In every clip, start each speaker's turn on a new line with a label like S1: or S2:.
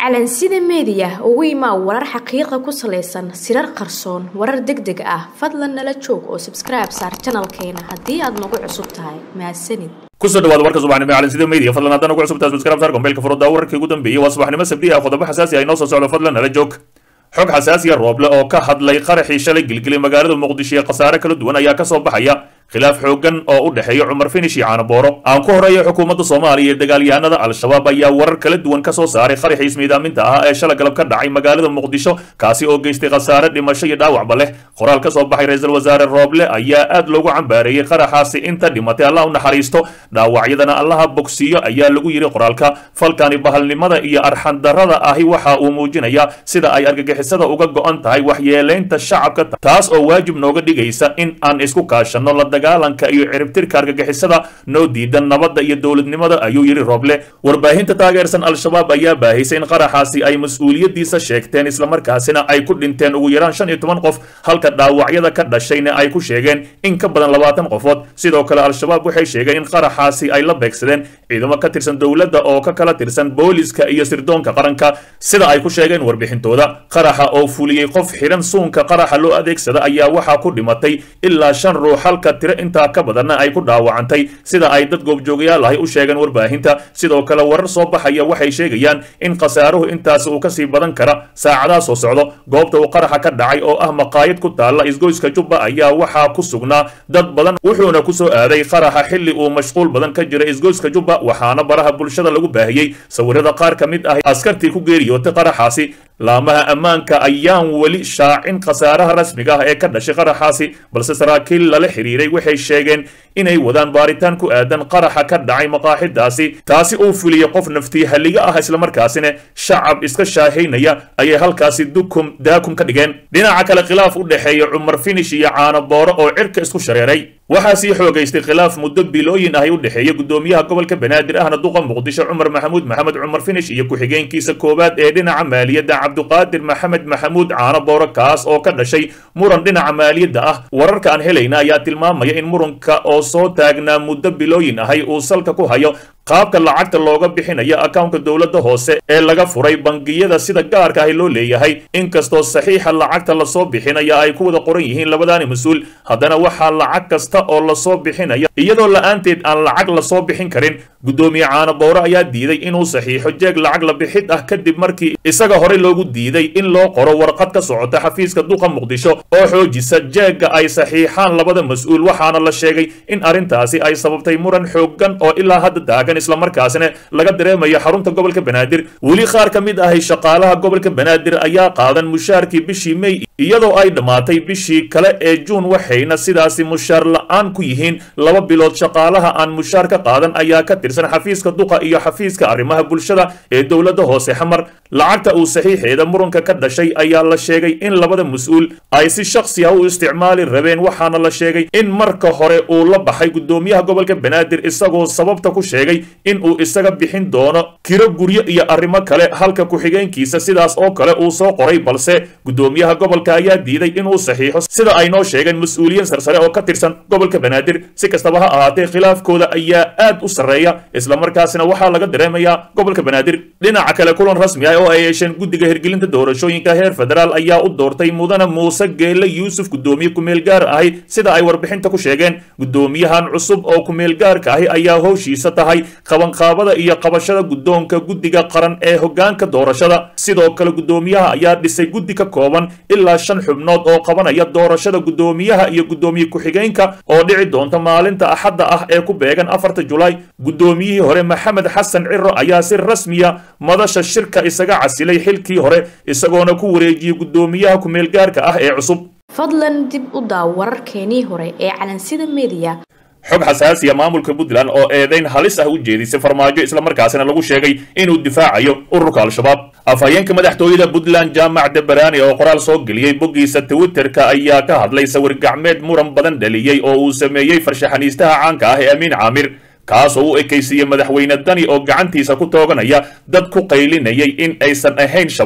S1: calansida meediya ugu imaa warar xaqiiqa ku salaysan sirar qarsoon warar deg deg ah fadlan nala joog oo sabskribe saar janalkeena haddii aad nagu cusub tahay mahadsanid
S2: kusoo dhawaada warka subaxnimo ee calansida media fadlan haddana ugu cusubtahay subscribe saar gombeelka furada wararkii ugu dambeeyey waa subaxnimo sabdi ah qodobo xasaasi ah inoo soo socdo fadlan nala joog xog xasaasiya rooble oo ka hadlay qaraxii shalay gilgilay magaalada muqdisho ee khasaare kala duwan ayaa kasoo baxaya khilaaf xoogan oo u dhexeeya cumar finish iyo caanabooro aan ku horeeya xukuumadda soomaaliya ee dagaalyahanada al-shabaab ayaa warar kala duwan ka soo saaray qaraxii ismiidaaminta ah ee shala galab ka dhacay magaalada muqdisho kaasi oo geystay khasaare dhimasho iyo dhaawacba leh qoraal ka soo baxay ra-iisul wasaare rooble ayaa aad loogu cambaareeyey qaraxaasi inta dhimatay allah u naxariisto dhaawacyadana allaha bogsiiyo ayaa lagu yidhi qoraalka falkani bahalnimada iyo arxandarrada ahi waxa uu muujinayaa sida ay argagixisada uga go-an tahay waxyeelaynta shacabka taas oo waajib nooga dhigaysa in aan isku kaashanno la dagaalanka iyo ciribtirka argagixisada noo diidan nabadda iyo dowladnimada ayuu yidhi rooble warbaahinta taageersan al-shabaab ayaa baahisay in qaraxaasi ay mas-uuliyaddiisa sheegteen islamarkaasina ay ku dhinteen ugu yaraan shan iyo toban qof halka dhaawacyada ka dhashayna ay ku sheegeen in ka badan labaatan qofood sidoo kale al-shabaab waxay sheegeen in qaraxaasi ay la beegsadeen ciidamo ka tirsan dowladda oo ka kala tirsan booliska iyo sirdoonka qaranka sida ay ku sheegeen warbixintooda qaraxa oo fuliyey qof xidhan suunka qaraxa loo adeegsada ayaa waxaa ku dhimatay ilaa shan ruux halka tiro intaa ka badanna ay ku dhaawacantay sida ay dad goobjoogayaal ahi u sheegeen warbaahinta sidoo kale warar soo baxaya waxay sheegayaan in khasaaruhu intaas uu kasii badan kara saacadaha soo socdo goobta uu qaraxa ka dhacay oo ah maqaayad ku taalla isgoyska jubba ayaa waxaa ku sugnaa dad badan wuxuuna kusoo aaday qaraxa xilli uu mashquul badan ka jira isgoyska jubba waxaana baraha bulshada lagu baahiyey sawirada qaar ka mid ah askartii ku geeriyootay qaraxaasi laamaha ammaanka ayaan weli shaacin khasaaraha rasmiga ah ee ka dhashay qaraxaasi balse saraakiil lala xiriiray waxay sheegeen inay wadaan baaritaan ku aadan qaraxa ka dhacay maqaaxidaasi taasi uu fuliyey qof naftii halliga ah islamarkaasina shacab iska shaahaynaya ayay halkaasi dukum daakum ka dhigeen dhinaca kale khilaaf u dhexeeya cumar finish iyo caanabooro oo cirka isku shareeray waxaa sii xoogaystay khilaaf muddo bilooyin ahi u dhexeeya gudoomiyaha gobolka banaadir ahna duqa muqdisho cumar maxamuud maxamed cumar finish iyo ku-xigeenkiisa koowaad ee dhinaca maaliyadda cabduqaadir maxamed maxamuud caanabooro kaas oo ka dhashay muran dhinaca maaliyadda ah wararka aan helayna ayaa tilmaamaya in muranka oo soo taagnaa muddo bilooyin ahay uu salka ku hayo qaabka lacagta looga bixinayo akawnka dowladda hoose ee laga furay bangiyada sida gaarka ahi loo leeyahay inkastoo saxiixa lacagta lasoo bixinaya ay ku wada qoran yihiin labadaani mas-uul haddana waxaa lacag kasta oo lasoo bixinaya iyadoo la-aanteed aan lacag lasoo bixin karin guddoomiye caanabooro ayaa diiday inuu saxiixo jeeg lacag la bixid ah kadib markii isaga horey loogu diiday in loo qoro warqad ka socota xafiiska duqa muqdisho oo xoojisa jeegga ay saxiixaan labada mas-uul waxaana la sheegay in arrintaasi ay sababtay muran xooggan oo ilaa hadda taagan islamarkaasina laga dareemayo xarunta gobolka banaadir weli qaar ka mid ahay shaqaalaha gobolka banaadir ayaa qaadan mushaarkii bishii mey iyadoo ay dhammaatay bishii kale ee juun waxayna sidaasi mushaar la-aan ku yihiin laba bilood shaqaalaha aan mushaar ka qaadan ayaa ka tirsan xafiiska duqa iyo xafiiska arrimaha bulshada ee dowladda hoose xamar lacagta uu saxiixeeda muranka ka dhashay ayaa la sheegay in labada mas-uul ay si shaksi ah u isticmaali rabeen waxaana la sheegay in marka hore uu la baxay guddoomiyaha gobolka banaadir isagoo sababta ku sheegay in uu isaga bixin doono kiro guryo iyo arrimo kale halka ku-xigeenkiisa sidaas oo kale uu soo qoray balse guddoomiyaha gobolka ayaa diiday inuu saxiixo sida ay noo sheegeen mas-uuliyiin sarsare oo ka tirsan gobolka banaadir si kastaba ha ahaatee khilaafkooda ayaa aad u sarreeya islamarkaasina waxaa laga dareemayaa gobolka banaadir dhinaca kale kulan rasmi ah oo ay yeesheen guddiga hirgelinta doorashooyinka heer federaal ayaa u doortay mudana muuse geelle yuusuf guddoomiye kumeel gaar ahi sida ay warbixinta ku sheegeen guddoomiyahan cusub oo kumeel gaarka ahi ayaa howshiisa tahay qabanqaabada iyo qabashada guddoonka guddiga qaran ee hoggaanka doorashada sidoo kale guddoomiyaha ayaa dhisay guddi ka kooban ilaa shan xubnood oo qabanaya doorashada guddoomiyaha iyo guddoomiye ku-xigeenka oo dhici doonta maalinta axadda ah ee ku beegan afarta julaay guddoomiyihii hore maxamed xasan ciro ayaa si rasmiya madasha shirka isaga casilay xilkii hore isagoona ku wareejiyey guddoomiyaha ku-meelgaarka ah ee cusub
S1: fadlan dib u daaw wararkeenii hore ee calansida meediya
S2: xog xasaasiya maamulka puntland oo eedayn halis ah u jeedisay farmaajo islamarkaasina lagu sheegay inuu difaacayo ururka al-shabaab afhayeenka madaxtooyada puntland jaamac debarani oo qoraal soo geliyey boggiisa twitterka ayaa ka hadlay sawir gacmeed muran badan dhaliyey oo uu sameeyey farshaxaniistaha caanka ah ee amiin caamir kaas oo u ekaysiiyey madaxweyne dani oo gacantiisa ku tooganaya dad ku qaylinayay in aysan ahayn shabaab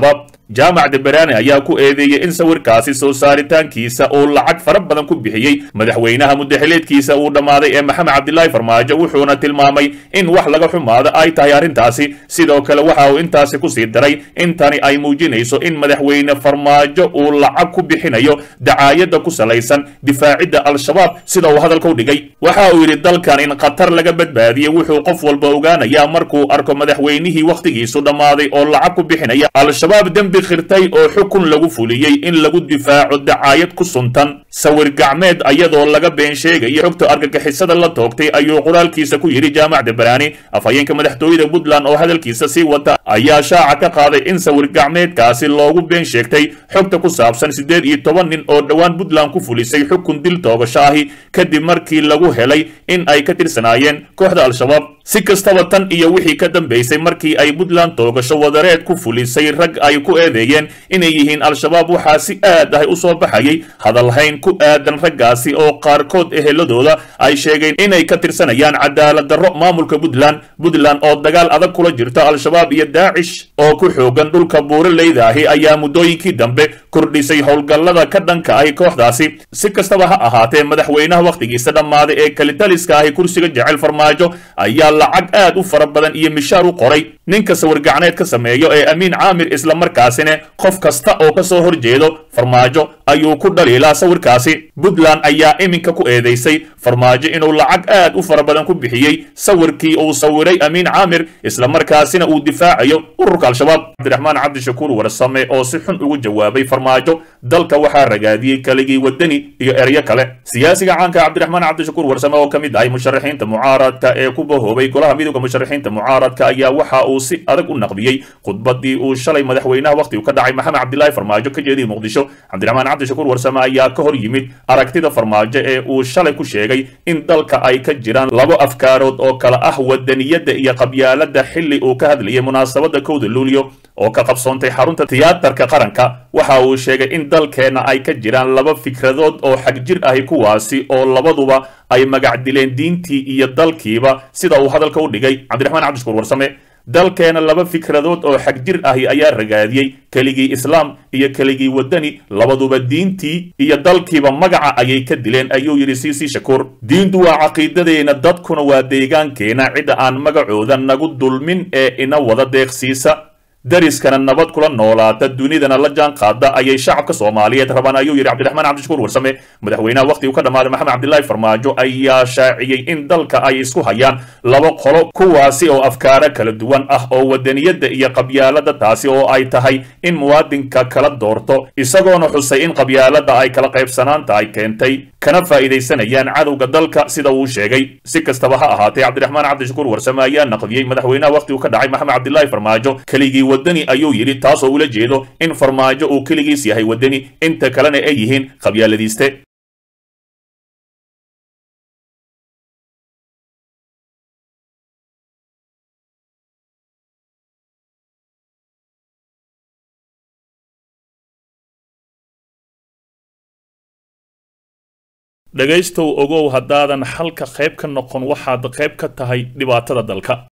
S2: jaamac deberaani ayaa ku eedeeyey in sawirkaasi soo saaritaankiisa uu lacag fara badan ku bixiyey madaxweynaha muddaxileedkiisa uu dhammaaday ee maxamed cabdilaahi farmaajo wuxuuna tilmaamay in wax laga xumaado ay tahay arrintaasi sidoo kale waxa uu intaasi kusii daray in tani ay muujinayso in madaxweyne farmaajo uu lacag ku bixinayo dacaayadda ku salaysan difaacidda al-shabaab sida uu hadalka u dhigay waxa uu yidhi dalkan in khatar laga badbaadiyey wuxuu qof walba ogaanayaa markuu arko madaxweynihii wakhtigiisu dhammaaday oo lacag ku bixinaya al-shabaab dembi khirtay oo xukun lagu fuliyey in lagu difaaco dacaayad ku suntan sawir gacmeed ayadoo laga been sheegayo xogta argagixisada la toogtay ayuu qoraalkiisa ku yidhi jaamac debaraani afhayeenka madaxtooyada puntland oo hadalkiisa sii wata ayaa shaaca ka qaaday in sawir gacmeedkaasi loogu been sheegtay xogta ku saabsan siddeed iyo toban nin oo dhowaan puntland ku fulisay xukun dil toogasho ahi kadib markii lagu helay in ay ka tirsanaayeen kooxda al-shabaab si kastaba tan iyo wixii ka dambaysay markii ay puntland toogasho wadareed ku fulisay rag ay ku eedeeyeen inay yihiin al-shabaab waxaa si aad ah u soo baxayay hadalhayn ku aadan raggaasi oo qaarkood eheladooda ay sheegeen inay ka tirsanayaan cadaalad darro maamulka puntland puntland oo dagaal adag kula jirta al-shabaab iyo daacish oo ku xoogan dhulka buuraleyda ahi ayaa muddooyinkii dambe kordhisay howlgallada ka dhanka ahi kooxdaasi si kastaba ha ahaatee madaxweynaha wakhtigiisa dhammaaday ee kalitaliska ahi kursiga jecel farmaajo ayaa lacag aad u fara badan iyo mishaar u qoray ninka sawirgacneed ka sameeyo ee amiin caamir islamarkaasina qof kasta oo ka soo horjeedo farmaajo ayuu ku dhaliilaa sawirkaasi puntland ayaa iminka ku eedeysay farmaajo inuu lacag aad u fara badan ku bixiyey sawirkii uu sawiray amiin caamir islamarkaasina uu difaacayo ururka al-shabaab cabdiraxmaan cabdishakuur warsame oo si xun ugu jawaabay farmaajo dalka waxaa ragaadiyey kaligii wadani iyo eryo kale siyaasiga caanka cabdiraxmaan cabdishakuur warsame oo ka mid ahay musharaxiinta mucaaradka ee ku bahoobay golaha midooda musharaxiinta mucaaradka ayaa waxa uu si adag u naqdiyey khudbadii uu shalay madaxweynaha wakhtigu ka dhacay maxamed cabdilaahi farmaajo ka jeediyey muqdisho cabdiraxmaan cabdishakuur warsame ayaa ka hor yimid aragtida farmaajo ee uu shalay ku sheegay in dalka ay ka jiraan labo afkaarood oo kala ah wadaniyadda iyo qabyaalada xilli uu ka hadlayay munaasabada kowda luulyo oo ka qabsoontay xarunta tiyaatarka qaranka waxa uu sheegay in dalkeenna ay ka jiraan laba fikradood oo xagjir ahi kuwaasi oo labaduba ay magac dileen diintii iyo dalkiiba sida uu hadalka u dhigay cabdiraxmaan cabdishakuur warsame dalkeena laba fikradood oo xagjir ahi ayaa ragaadiyey keligii islaam iyo keligii wadani labaduba diintii iyo dalkiiba magaca ayay ka dileen ayuu yidhi siisi shakuur diintu waa caqiidadeena dadkuna waa deegaankeena cidda aan magacooda nagu dulmin ee ina wada deeqsiisa dariskana nabad kula noolaata dunidana la jaan qaada ayay shacabka soomaaliyeed rabaan ayuu yidhi cabdiraxmaan cabdishakuur warsame madaxweynaha wakhtigu ka dhammaaday maxamed cabdilaahi farmaajo ayaa shaaciyey in dalka ay isku hayaan laba qolo kuwaasi oo afkaaro kala duwan ah oo wadaniyadda iyo qabyaalada taasi oo ay tahay in muwaadinka kala doorto isagoona xusay in qabyaalada ay kala qaybsanaanta ay keentay kana faa'iidaysanayaan cadowga dalka sida uu sheegay si kastaba ha ahaatee cabdiraxmaan cabdishakuur warsame ayaa naqdiyey madaxweynaha wakhtigu ka dhacay maxamed cabdilaahi farmaajo keligii wadani ayuu yidhi taasoo ula jeedo in farmaajo uu keligiis yahay wadani inta kalena ay yihiin qabyaaladiiste dhegaystow ogow haddaadan xalka qayb ka noqon waxaad qayb ka tahay dhibaatada dalka